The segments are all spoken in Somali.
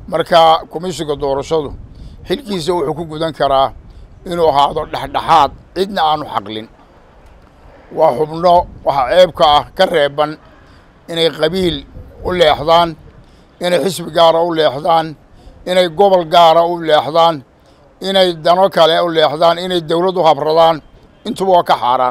marka komishinka doorashadu xilkiisa wuxuu ku gudan karaa inuu ahaado dhexdhexaad cidna aanu xaqlin waa xubno waxaa ceebka ah ka reeban inay qabiil u leexdaan inay xisbi gaara u leexdaan inay gobol gaara u leexdaan inay dano kale u leexdaan inay dawlad u habradaan intuba waa ka xaaraan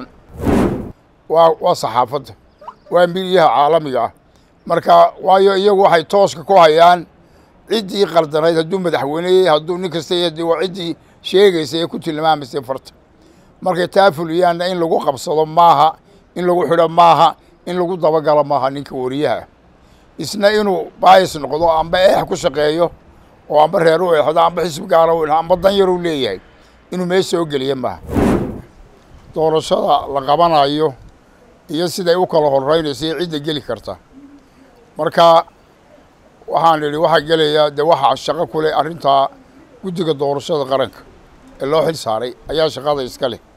waa waa saxaafadda waa midiyaha caalamiga ah marka waayo iyagu waxay tooska ku hayaan ciddii qaldanayd hadduu madaxweyneyey hadduu nin kasta y waa ciddii sheegaysa ee ku tilmaamaysay farta markay taa fuliyaanna in lagu qabsado maaha in lagu xidho maaha in lagu dabagalo maaha ninka wariyaha isna inuu baayis noqdo amba eex ku shaqeeyo oo amba reer u eexdo amba xisbi gaara u amba dan yar u leeyahay inuu meesha soo geliya maaha doorashada la qabanayo iyo siday u kala horeynaysa iyo cidda geli karta marka waxaan idhi waxaa gelaya dee waxaa shaqo ku leh arrintaa guddiga doorashada qaranka ee loo xil saaray ayaa shaqada iska leh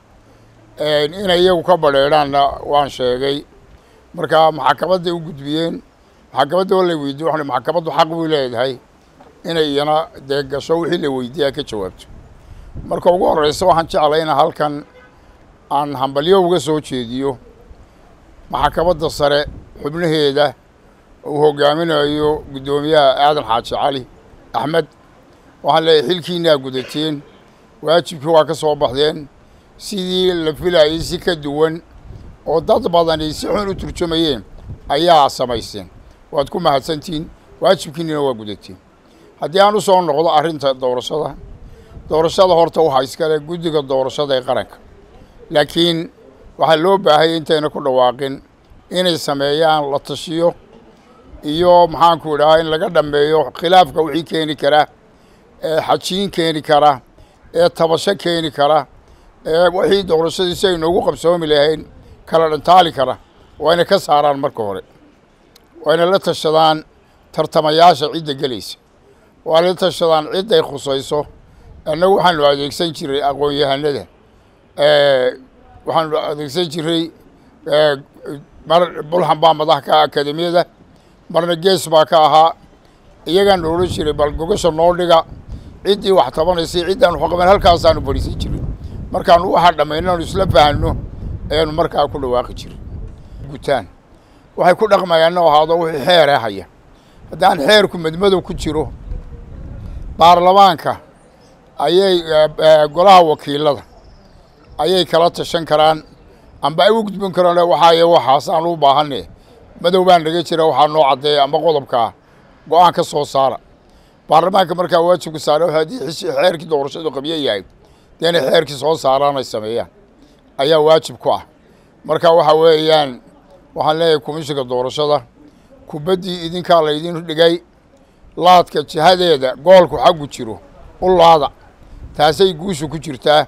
inay iyagu ka badheedhaanna waan sheegay marka maxakamadday u gudbiyeen maxakamadda waa la weydiye waxaan maxakamaddu xaq buu leedahay inay iyana dee gasho wixii la weydiiyaa ka jawaabto marka ugu horreysa waxaan jeclay ina halkan aan hambalyo uga soo jeediyo maxakamadda sare xubnaheeda uu hogaaminayo guddoomiyaha aadan xaaji cali axmed waxaan leeyahay xilkiinaa gudateen waajibkii waa ka soo baxdeen sidii la filayay si ka duwan oo dad badani si xun u turjumayeen ayaa samayseen waad ku mahadsantihiin waajibkiinina waa gudateen haddii aan u soo noqdo arrinta doorashada doorashada horta waxaa iskale guddiga doorashada ee qaranka laakiin waxaa loo baahaya intayna ku dhawaaqin inay sameeyaan la tashiyo iyo maxaanku idhahaa in laga dhammeeyo khilaafka wixii keeni kara ee xajiin keeni kara ee tabasho keeni kara ee wixii doorashadii si ay noogu qabsoomi lahayn kala dhantaali kara waa inay ka saaraan marka hore waa inay la tashadaan tartamayaasha cidda gelaysa waa la tashadaan cidday khusayso annagu waxaanu adeegsan jiray aqoon-yahanada waxaanu adeegsan jiray mar bulxan baa madax ka akademiyada marna gees baa ka ahaa iyagaan odhan jiray bal gogasha noo dhiga ciddii wax tabanaysay ciddaan waxqaban halkaasaanu fadhiisan jiray markaanu waxaa dhammaynaanu isla fahanno ayaanu markaa ku dhawaaqi jiray gutaan waxay ku dhaqmayaanna ahaado wixii xeeree haya haddaan xeerku madmadow ku jiro baarlamaanka ayay golaha wakiilada ayay kala tashan karaan amba ay u gudbin karaan waxaaye waxaas aan u baahane madow baan naga jira waxaa noo caddeeya amba qodobkaa go-aan ka soo saara baarlamaanka markaa waajibka saare haddii xeerkii doorashadu qabyo yahay dee inay xeerkii soo saaraan ay sameeyaan ayaa waajib ku ah marka waxa weeyaan waxaan leeyahay komishinka doorashada kubaddii idinkaa laydin dhigay laadka jihadeeda goolku xaggu jiro u laada taasay guusha ku jirtaa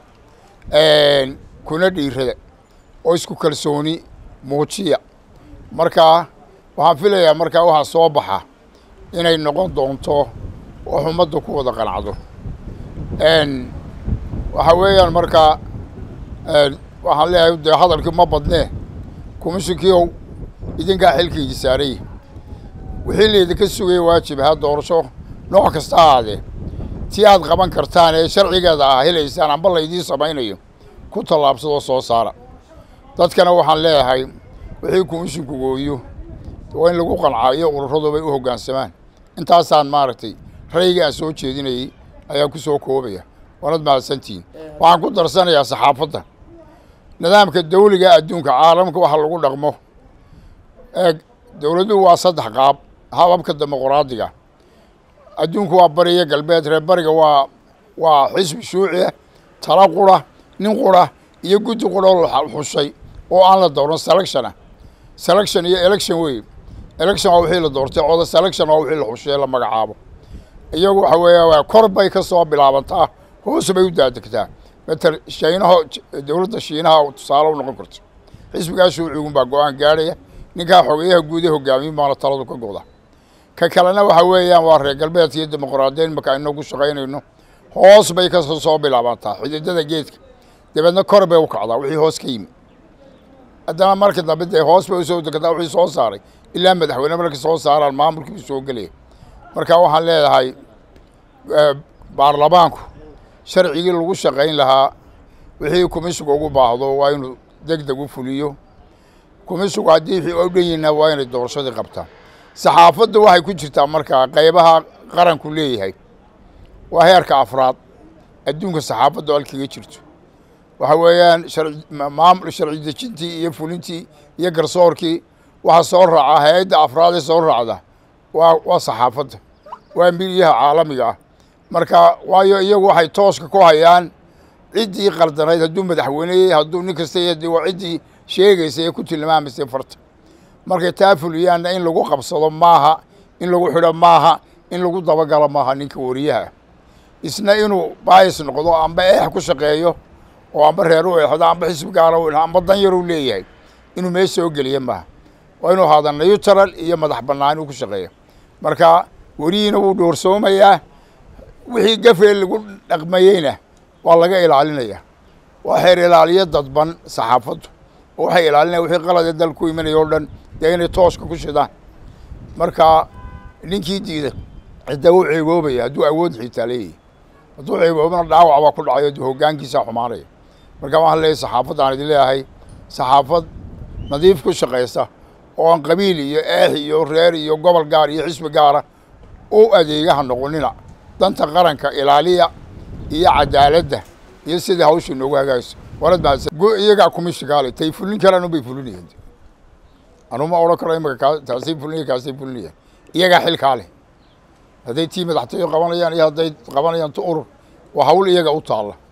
kuna dhiirada oo isku kalsooni muujiya markaa waxaan filayaa markaa waxaa soo baxa inay noqon doonto wax ummadda ku wada qancdo waxaa weeyaan markaa waxaan leeyahay dee hadalkii ma badnee komishinkiiow idinkaa xilkaydii saaraya wixii laydinka sugaya waajib ahaa doorasho nooc kasta ahaadee tii aad qaban kartaan ee sharcigeeda ah helaysaan amba laydiin samaynayo ku tallaabsadoo soo saara dadkana waxaan leeyahay wixii komishinku gooyo waa in lagu qancaayo ururadu bay u hoggaansamaan intaasaan maaragtay rayga aan soo jeedinayey ayaa ku soo koobaya waanad mahadsantihiin waxaan ku darsanayaa saxaafadda nidaamka dawliga adduunka caalamka waxa lagu dhaqmo eeg dowladuhu waa saddex qaab hababka dimuqraadiga adduunku waa bariyo galbeed reer bariga waa waa xisbi shuuci ah tala qura nin qura iyo guddi qura oo la xushay oo aan la dooran selection ah selection iyo election wey election waa wixii la doortay cooda selection waa wixii la xushay la magacaabo iyagu waxa weeya waa kor bay ka soo bilaabantaa hoos bay u daadegtaa matal shiinaha dowladda shiinaha tusaale u noqon karto xisbigaa shuucigun baa go-aan gaadhaya ninkaa xogeyaha guud ee hogaamiyin baana taladu ka goda ka kalena waxa weeyaan waa reer galbeedka iyo dimuqraadiyin marka aynu ku shaqaynayno hoos bay ka soo bilaabantaa xididada geedka dabeedna kor bay u kacdaa wixii hoos ka yimi haddana marka dambe dee hoos bay usoo degtaa wixii soo saaray ilaa madaxweyne markay soo saaraan maamulkiibu soo gelaya marka waxaan leedahay baarlamaanku sharcigii lagu shaqayn lahaa wixii kumisiga ugu baahdo waa inuu deg deg u fuliyo kumisigu haddii wixii u dhan yihiinna waa inay doorashadii qabtaan saxaafadda waxay ku jirtaa markaa qaybaha qaranku leeyahay waa heerka afraad adduunka saxaafadda halkaga jirto waxa weeyaan maamul sharci dejintii iyo fulintii iyo garsoorkii waxaa soo raaca hay-adda afraad ee soo raacda waa waa saxaafadda waa midiyaha caalamiga ah marka waayo iyagu waxay tooska ku hayaan ciddii qaldanayd hadduu madaxweyneyey hadduu nin kasta y waa ciddii sheegaysa ee ku tilmaamaysay farta markay taa fuliyaanna in lagu qabsado maaha in lagu xidho maaha in lagu dabagalo maaha ninka wariyaha isna inuu baayis noqdo amba eex ku shaqeeyo oo amba reer u eexdo amba xisbi gaara u amba dan yar u leeyahay inuu meesha soo geliya maaha waa inuu haada nayutaral iyo madax bannaan uu ku shaqeeya marka werihiina wuu dhoorsoomayaa wixii gafee lagu dhaqmayeyna waa laga ilaalinaya waa xeer ilaaliyo dadban saxaafaddu oo waxay ilaalinaya wixii qalade dal ku imanaya o dhan dee inay tooska ku shidaan marka ninkii diida cidda u ceegoobaya hadduu awood xitaa leeyahy hadduu ceegoobana dhaawac baa ku dhacayo de hoggaankiisaa xumaanaya marka waxaan leeyahy saxaafaddan idin leeyahay saxaafad nadiif ku shaqaysa oo aan qabiil iyo eex iyo reer iyo gobol gaar iyo xisbi gaara u adeegaha noqonina danta qaranka ilaaliya iyo cadaaladda iyo sidai hawsha inoogu hagaagso warad mahadsan iyagaa kumishikaale tay fulin karaan unbay fulinayeen anuma odhan karo imaka kaa taasay fulinaya kaasay fulinayaan iyagaa xilkaa leh hadday tii madaxtooyo qabanayaan iyo hadday qabanayaan tu urur waa hawl iyaga u taalla